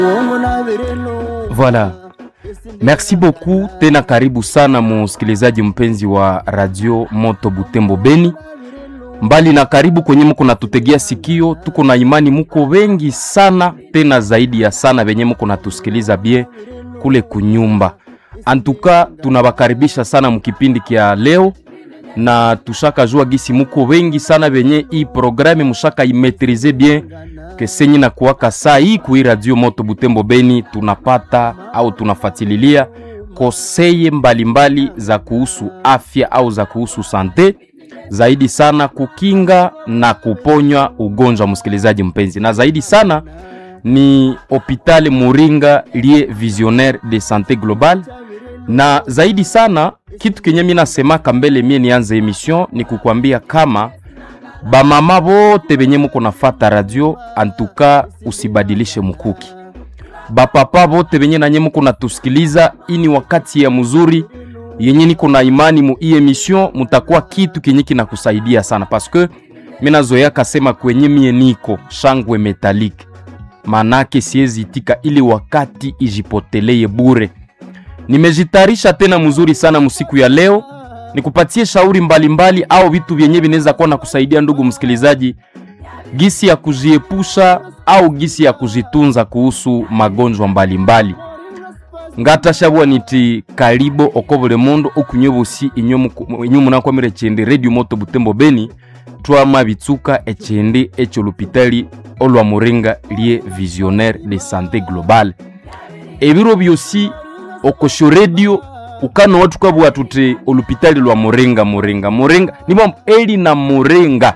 Voilà. Merci beaucoup tena, karibu sana musikilizaji mpenzi wa radio Moto Butembo Beni, mbali na karibu kwenye mko natutegea sikio. Tuko na imani muko wengi sana tena zaidi ya sana venye mko natusikiliza bie kule kunyumba. Antuka tunawakaribisha sana mkipindi kia leo, na tushaka jua gisi muko wengi sana venye hii programe mushaka imetrize bien kesenyi na kuwaka saa hii kui radio Moto Butembo Beni tunapata au tunafatililia koseye mbalimbali mbali za kuhusu afya au za kuhusu sante, zaidi sana kukinga na kuponywa ugonjwa, msikilizaji mpenzi, na zaidi sana ni hopitali Muringa lie visionnaire de sante global, na zaidi sana kitu kenye mimi nasemaka mbele mie nianze emission ni kukwambia kama bamama bote benye muko nafata radio antuka, usibadilishe mkuki. Bapapa bote benye nanye muko natusikiliza, ini wakati ya mzuri yenye niko na imani mu hii emission mutakuwa kitu kenye kinakusaidia sana, paske mimi nazoea kasema kwenye mie niko shangwe metalike, manake siwezi itika ili wakati ijipoteleye bure. Nimejitarisha tena mzuri sana msiku ya leo nikupatie shauri mbalimbali mbali, au vitu vyenye vinaweza kuwa na kusaidia ndugu msikilizaji, gisi ya kujiepusha au gisi ya kujitunza kuhusu magonjwa mbalimbali ngata shabwa niti karibo okobole mondo okunyobosi inyomu nakwamire chende radio moto butembo beni twama bitsuka echende echo lupitali olwa muringa lie visionnaire de santé globale ebiro byosi okosho radio ukano watu kabwa tute olupitali lwa muringa muringa muringa nimo eri na muringa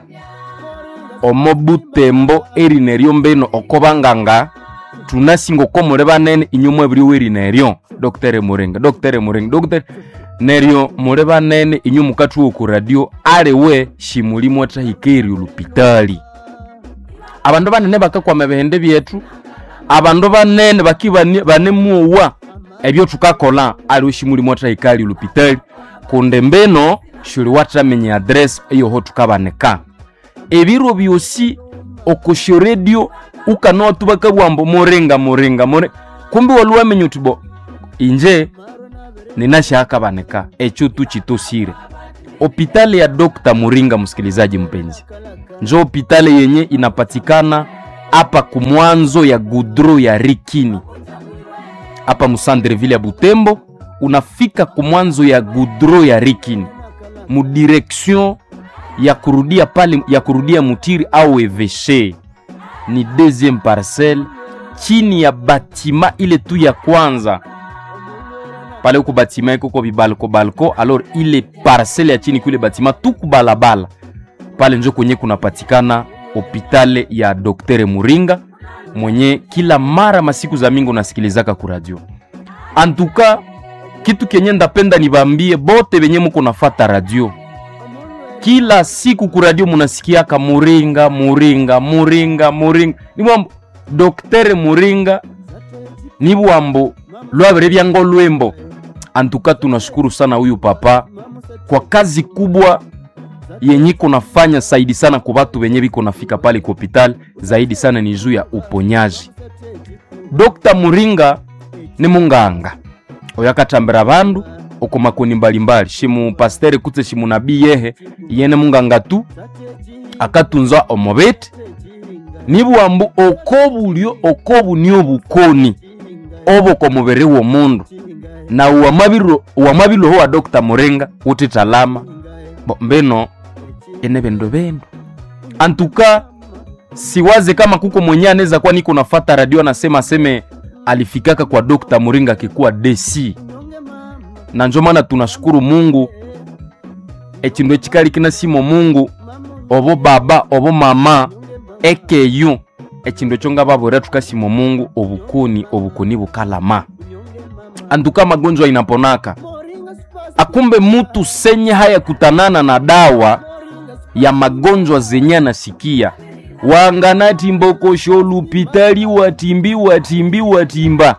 omo butembo eri neryo mbeno okobanganga tunasingo komole banene inyuma ebiri weri neryo dr muringa dr muringa dr neryo mule banene inyuma ukatuwa ku radio aliwe shimulimo atahikeri olupitali abandu banene bakakwama ebihende byetu abandu banene baki banemuwa ebyo tukakola aliwo shimulimo atahikali olupitali kunde mbeno shuli watamenye adresi eyoho tukabaneka ebiro byosi okosho radio ukanoa tubakabwambo muringa muringa mure kumbi waluwamenya utibo inje ninashakabaneka echo tuchitosire hopitali ya Dr. Muringa. Msikilizaji mpenzi, njo hopitali yenye inapatikana hapa kumwanzo ya gudro ya Rikini hapa musandreville ya Butembo, unafika kumwanzo ya gudro ya Rikini mudirection ya kurudia pale ya kurudia Mutiri au Eveshe, ni deuxième parcelle chini ya batima ile tu ya kwanza pale uko batima iko kwa bibalko balko, alors ile parcelle ya chini kule batima tuku balabala pale njo kwenye kunapatikana hopitale ya Dr. Muringa mwenye kila mara masiku za mingi unasikilizaka ku radio. Antuka kitu kenye ndapenda nibambie bote benye muko nafata radio kila siku ku radio munasikiaka Muringa Muringa Muringa Muringa nibwambo Dr. Muringa nibwambo lwabere byango lwembo. Antuka tunashukuru sana huyu papa kwa kazi kubwa yenye kunafanya zaidi sana kwa watu wenye biko nafika pale kwa hospitali, zaidi sana ni juu ya uponyaji. Dr. Muringa ni munganga oyakatambira bandu uko makoni mbalimbali shimu pastere kutse shimu nabii yehe yene munganga tu akatunza omobeti nibwambu okobulyo okobunio bukoni oboko mubiri w'omundu na uwamabiloho wa Dr. Muringa utitalama bo mbeno ene bendo bendo antuka siwaze kama kuko mwenye anaweza kuwa niko nafata radio anasema aseme alifikaka kwa Dr. Muringa akikuwa DC na njo maana tunashukuru Mungu ekindu ekikali kinasimo Mungu obo baba obo mama ekeyu ekindu ekyo nga babwera tukasimo Mungu obukoni obukoni bukalama antuka magonjwa inaponaka akumbe mutu senye haya kutanana na dawa ya magonjwa zenye anasikia wanganati mbokosho lupitali watimbi watimbi watimba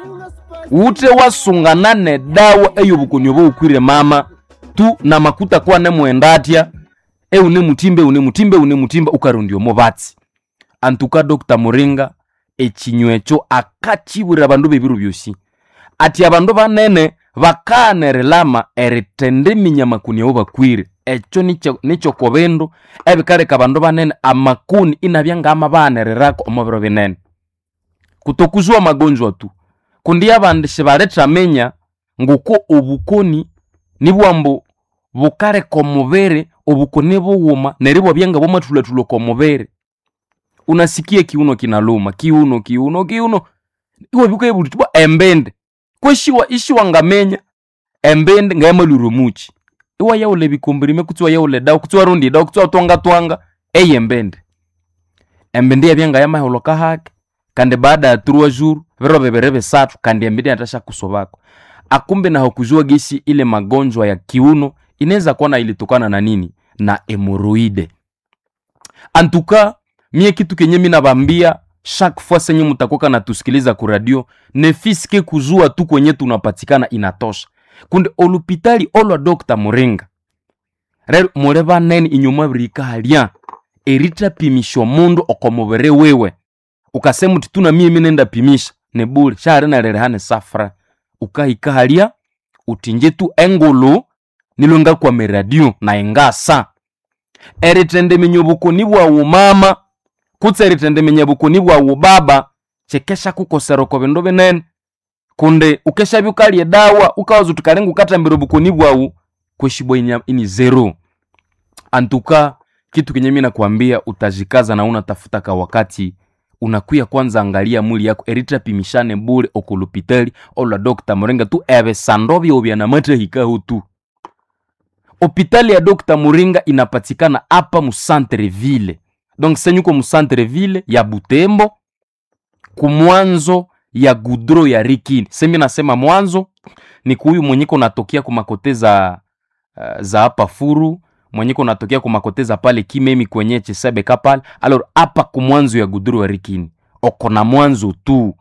ute wasungana ne dawa eyo bukoni obo ukwire mama tu na makuta kwa ne mwendatya eune mutimbe une mutimbe une mutimba ukarundio mobatsi antuka Dr. Muringa ekinywa ekyo akakibwira abandu b'ebiro byosi ati abandu banene bakanerelama eritenda eminyama-kuni abo bakwire ekyo nikyo- nikyo kobindu ebikaleka abandu banene amakuni inabya ngama banererako omu biro binene kutokuzwa magonjwa tu kundi abandi sibalethamenya nguko obukoni nibwambu bukaleka omubiri obukoni bughuma neryo bwabya nga bwamathulathula komubiri unasikia kiuno kinaluma kiuno kiuno kiuno iwe bikaibuti bwa embende kweshiwa ishiwa ngamenya embende ngayamalwire omuchi iwa yaula ebikombirime kutsi wayaula edawa kutsi warundi edawa kutsi watwangatwanga eyembende embende yabya ngayamaholoka hake kandi baada ya turua juru viro bibiri bisathu kandi embende yatasha kusobako akumbe naho kujua gisi ile magonjwa ya kiuno inaweza kuwa na ilitokana na nini na hemoroide antuka mie kitu kenye mi nabambia chaque fois senye mutakoka na tusikiliza ku radio nefiske kuzua tu kwenye tunapatikana inatosha kundi olupitali olwa dr muringa rero muli banene inyuma birikahalya eritapimisha omundu okomubiri wiwe ukasema uti tuna mie minenda pimisha nebuli shari nalirehane safra ukahikahalya utinje tu engulu nilwenga kwa miradio na engasa eritendemenya obukoni bwawu mama kutse eritendemenya bukoni bwawu baba kyekesha kukosera oko bindu binene kundi ukeshabya ukalya edawa ukawaza uti kalinga ukatambira obukoni bwawu kweshibwa ini, ini zero antuka kitu kenye mi nakwambia utajikaza na unatafuta ka wakati unakuya kwanza angalia mwili yako eritapimishane bule okulupitali olwa dr muringa tu ebisando byobya namatahikaho tu hopitali ya dr muringa inapatikana apa mu centre ville donc senyuko mu centre ville ya butembo kumwanzo ya gudro ya rikini semi nasema mwanzo ni kuhuyu mwenyeko natokea kumakote za uh, za hapa furu mwenyeko natokea kumakote za pale kimemi kwenye chisebeka pale alor apa kumwanzo ya gudro ya rikini oko na mwanzo tu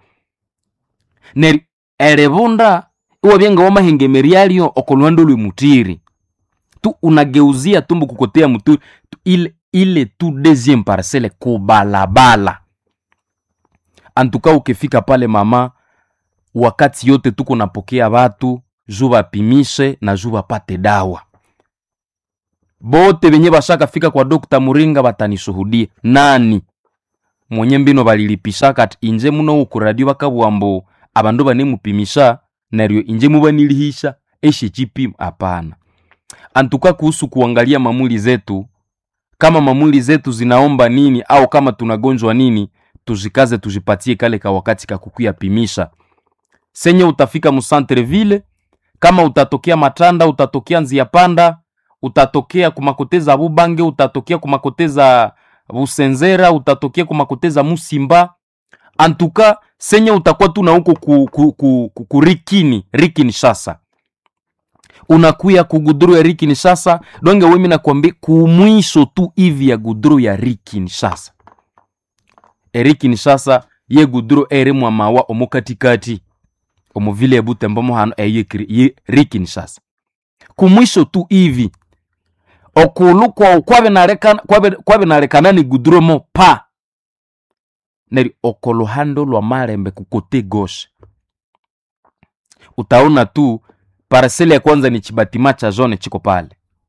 neri erebunda iwabyenga wamahengemerialio oko lwando lwimutiri tu unageuzia tumbu kukotea muturi tu ile, ile tu deuxième parcelle kubalabala antuka ukifika pale mama wakati yote tuko napokea watu juu bapimishe na juu bapate dawa bote benye bashaka fika kwa dokta muringa batanishuhudia nani mwenye mbino balilipishaka ati inje muno uku radio bakabwambo abandu banemupimisha neryo inje mubanilihisha eshe chipimo hapana antuka kuhusu kuangalia mamuli zetu kama mamuli zetu zinaomba nini au kama tunagonjwa nini tuzikaze tujipatie kale ka wakati kakukuya pimisha senye utafika musantre ville kama utatokea matanda utatokea nzia panda utatokea kumakoteza bubange utatokea kumakoteza busenzera utatokea kumakoteza musimba antuka senye utakuwa tu na huko ku, ku, ku, ku, ku rikini rikini shasa unakuya kuguduru ya rikini shasa donge wemi nakwambia kumwisho tu hivi ya guduru ya rikini shasa erikini shasa ye guduru ere mwamawa omu katikati omu vile ebutembo mohano eye ye rikini shasa kumwisho tu hivi okulu kwa kwabinalekana ni guduro mo pa neri okoluhando lwa malembe kukote goshe utaona tu paraseli ya kwanza ni chibatima cha jone chiko pale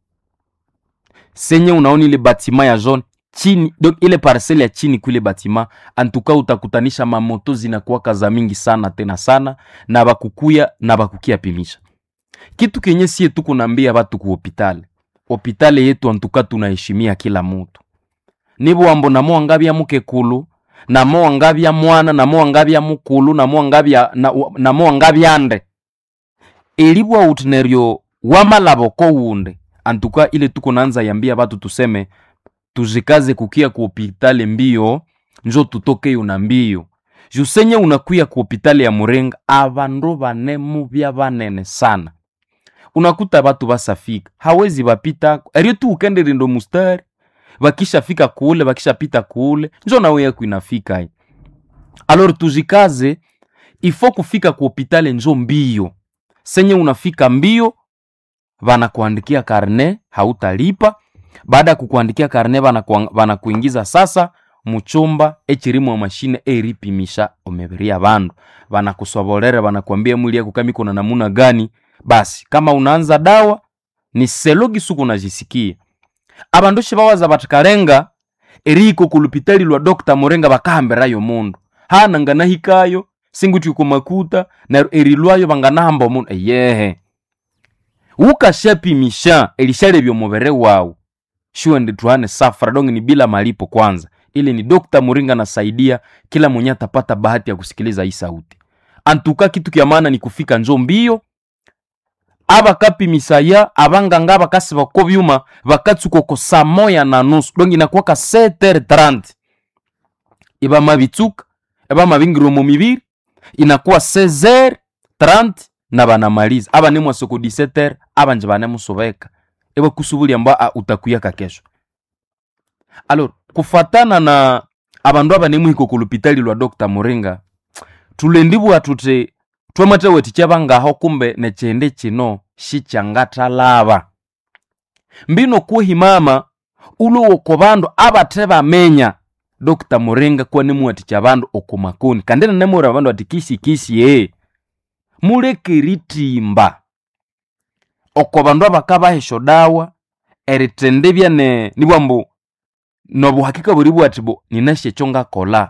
senye unaona ile batima ya jone chini donc ile paraseli ya chini kuile batima antuka utakutanisha mamoto zinakuwaka za mingi sana tena sana na bakukuya na bakukia pimisha kitu kenye sie tuko naambia batu ku hopitale hopitale yetu antuka tunaheshimia kila mutu nibwambo namo angabya mukekulu namo angabya mwana namo angabya mukulu namo angabya namo angabya nde elibwa uti neryo wamalaboko wunde antuka ile tuko nanza yambia batu tuseme tuzikaze kukia ku hopitale mbio njo tutokeyo na mbio jusenye unakuya ku hopitale ya murenga abandu banemu bya banene sana unakuta batu basafika hawezi bapitako eryo tu ukenderindo mustari bakishafika kule bakishapita kule njo nawe yako inafika hi alor tuzikaze ifo kufika ku hopitale njo mbio senye unafika mbio banakuandikia karne hautalipa baada ya kukuandikia karne banakuingiza sasa muchumba echirimu amashine eripimisha omibiri y'abandu banakusobolere banakwambia mwili yako kama iko na namuna gani basi kama unaanza dawa ni selo gisuku unajisikia abandu shibawaza batikalenga eriko kulupitali lwa dr murenga bakahambirayo mundu hana nganahikayo singuti kumakuta na erilwayo banganahamba omundu eyehe ukashapimisha elishalebya omubere wawu shuwe ndituhane safara donge ni bila malipo kwanza ili ni dr muringa nasaidia kila mwenye atapata bahati ya kusikiliza hii sauti antuka kitu kya maana ni kufika njo mbio abakapimisaya abanganga bakasi bako byuma bakatsukoko saa moya na nusu donge inakuwaka 7h30 ibama bitsuka ibama bingirwa mu mibiri inakuwa 16h30 na banamaliza aba ni mwasoko 17h abanje banemusubeka ebakusubulya mba a, utakuyaka kesho alors kufatana na abandu abanemuhika kulupitali lwa dr muringa tulendibwa tuti twamathaweti kyabangaho kumbe nekyende kino shikyangathalaba mbino kuhimama ulowoko bandu abathe bamenya dr muringa kuwa nimuwathikya bandu okumakoni kandi nanemuwira bandu ati kisi kisi ee muleke eritimba oko bandu abakabahesha dawa erithendebya ne nibwambu nobuhakika buri bwati bo ninashe ekyo ngakola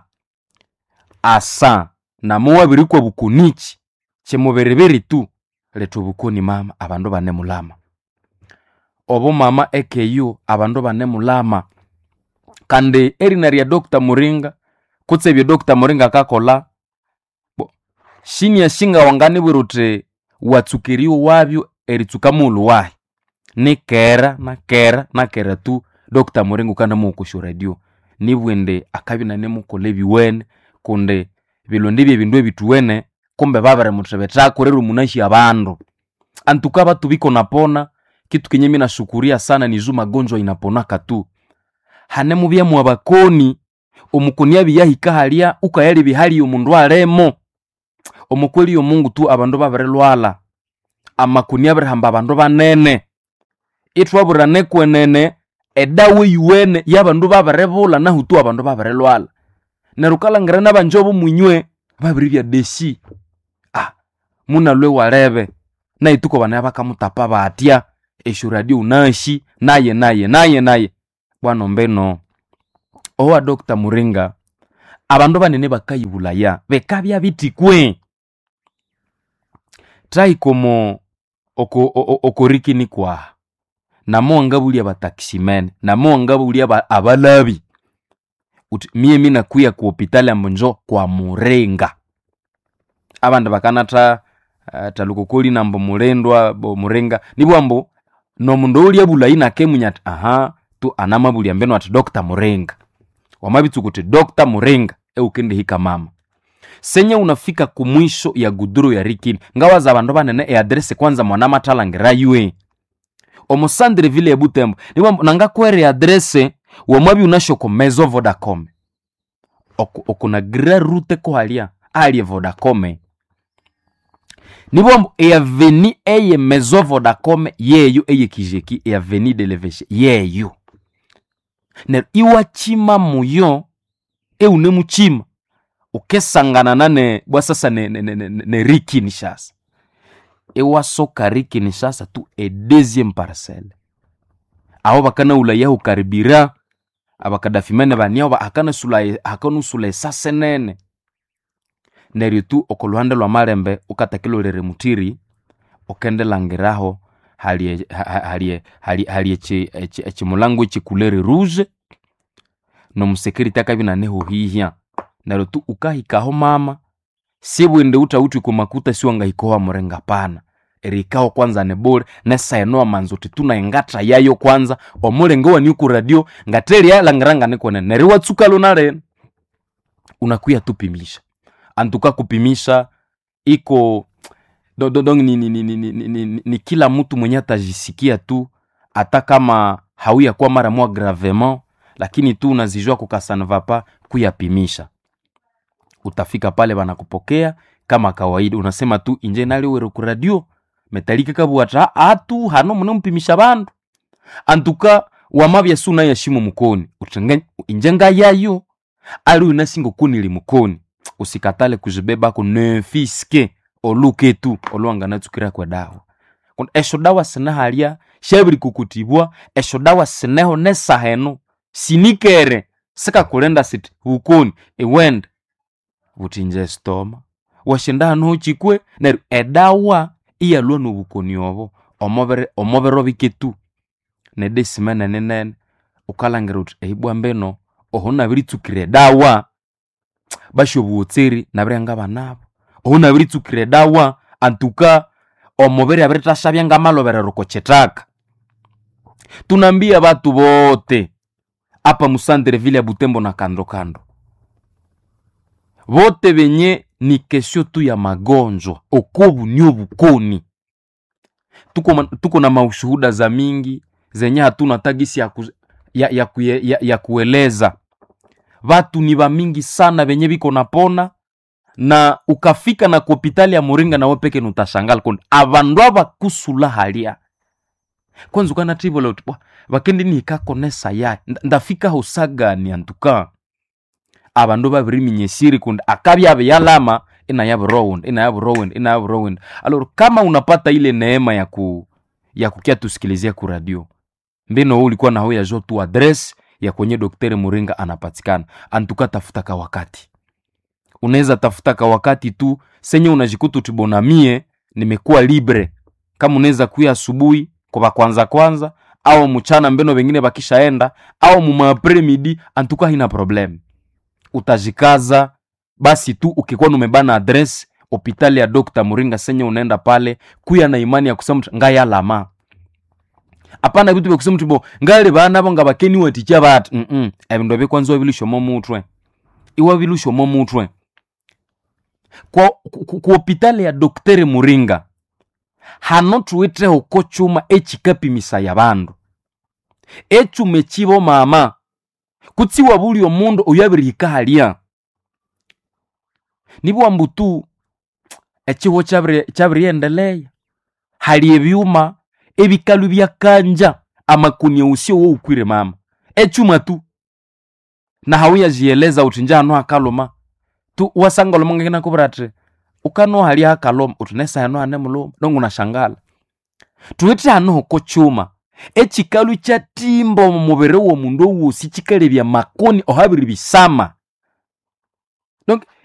asa namuwabirikwa bukunichi kimubiribiri tu leta obukoni mama abandu banemulama obo mama ekeyu abandu banemulama kandi erina lya dr muringa kutse ebyo dr muringa akakola bo shinia shinga wanganibwira uti watsukiriwo wabyo eritsuka mulu wahi nikera nakera nakera tu dr muringa ukanamuukusha radio nibwende akabi nanemukola ebiwene kundi bilondi byebindu ebituwene kumbe babere muthebethako rero munashi abandu antuka batu biko napona kitu kenye mi nashukuria sana nizu magonjwa inaponaka tu hanemubyamu abakoni omukoni abiyahika halya ukayali bihali omundu alemo omukweli omungu tu abandu babirilwala amakoni abirihamba abandu banene itwabura nekwenene edawa eyuwene yabandu babiribula nahu tu abandu babirilwala neryo ukalangira nabanjobo munywe babiribya deshi ah munalwe walebe naituko bana bakamutapa batya esyo radio unashi naye naye naye naye bwana mbeno owa dr muringa abandu banene bakayibulaya bekabya bitikwe traikomo oko, oko, okorikini kwaha namo angabulya batakisimene namo angabulya ba- abalabi uti mie minakuya ku hopitali ambo njo kwa murenga abandu bakanatha uh, talukokoli nambo mulendwa bo murenga nibwambo nomundu olya bulayi nakemunya ati aha tu anamabulya mbeno ati dr murenga wamabitsuku uti dr murenga eukendihika mama senye unafika kumwisho ya guduro ya rikini ngawaza abandu banene eadresi kwanza mwana mathalangira yue omusandire vile ebutembo nibwambo nangakwere adrese wamwabi unashoko mezo vodacom Oku- okuna gira rute kohalya alye vodacom nibwambo eyaveni eye mezo vodacom yeyo eye kijeki eyaveni de leveshe yeyo neryo iwachima muyo eune muchima ukesangana nane bwa sasa ne, ne, ne, ne, ne rikini shasa ewasoka rikini shasa tu e deuxième parcelle aho bakanaulayaho karibira abakadafimene baniao ba- hakanasula- hakanusula esase nene neryo tu oko luhande lwa malembe ukatakilolere mutiri ukendelangiraho hali e- ha- ha- hali e- hali- hali echi- echi- echimulango echikulere rouge nomusekiriti akabi naneho hihya neryo tu ukahikaho mama sibwende utauti kumakuta siwangahikowa murenga pana erikaho kwanza nebule nesaenoa manzo uti tunaengata yayo kwanza omulenge waniuku radio ngatelia nikone neri watsuka luna leno unakuya tupimisha antuka kupimisha iko do, do, do, ni, ni, ni, ni, ni, ni, ni, ni kila mtu mwenye atajisikia tu hata kama hauya kwa mara moja gravement lakini tu unazijua kukasanva pa kuyapimisha utafika pale banakupokea kama kawaida unasema tu inje naliwere ku radio metalike kabwata atu hano mune mpimisha bandu antuka wamabya suna yashimu mukoni utenge inje ngayayo ali unasinga kunili mukoni usikatale kuzibebako nefiske oluke tu olwanganatsukira kwa dawa kundi esho dawa sinahalya shabiri kukutibwa esho dawa sineho nesaheno sinikere sikakulenda siti bukoni iwenda butinja stoma washinda hanu uchikwe neru edawa iyalwa nobukoni obo omubiri omubiri obike tu nedesima nenenene ukalangira uthi eibwa mbino oho nabiritsukira edawa basho obuwotseri nabiryanga banabo oho nabiritsukira edawa antuka omubiri abiritashabya ngamaloberero kochitaka tunambia batu bote apa musandere vile ya butembo na kando kando bote benye ni kesio tu ya magonjwa okobu ni obukoni tuko, ma- tuko na maushuhuda za mingi zenye hatuna tagisi ya, ku, ya, ya, kuye- ya, ya kueleza vatu ni va mingi sana venye viko napona na ukafika na kuhopitali ya muringa nawe peke nutashangala kundi avandu ava kusula halia kwanza ukanativola uti bwa vakendi nikakonesa yaye Nda- ndafika hosagani antuka avandu vaviriminyesiri kundi akavyave yalama inayavirowund inayavirowund inayavirowund alor kama unapata ile neema ya ku ya kukia tusikilizia ku radio mbino huu ulikuwa naho yajo tu adres ya kwenye dokteri muringa anapatikana antuka tafuta ka wakati unaweza tafuta ka wakati tu senye unajikuta utibonamie nimekuwa libre kama unaweza kuya asubuhi kwa kwanza kwanza au mchana mbeno wengine bakishaenda au mumaapre midi antuka hina problem utajikaza basi tu ukikuwa numebana adres hopitali ya Dr. Muringa senye unaenda pale kuya na imani ya kusema mtu, ngaya lama apana vitu vya kusema mtu ngale bana banga bakeni waticha batu mm -mm. ebindu bikwanza bilushomo mutwe iwa bilushomo mutwe kwa ku- ku ku hopitali ya Dr. Muringa hano tuwite hoko chuma echikapimisa ya bandu echume chibo mama kutsiwa buli omundu oyo abirihika halya nibwa mbutu echiho chabiri- chabiriendeleya hali ebyuma ebikalu byakanja amakuni usio wo ukwire mama echuma tu na hauyajieleza uti njano hakaloma tu wasanga loma ngina kubira ati ukano hali hakaloma uti nesa hano ane muloma dongo nashangala tuwete hano hoko chuma echikalu chatimba omu mubiri w'omundu owosi chikalebya makoni ohabiri bisama donc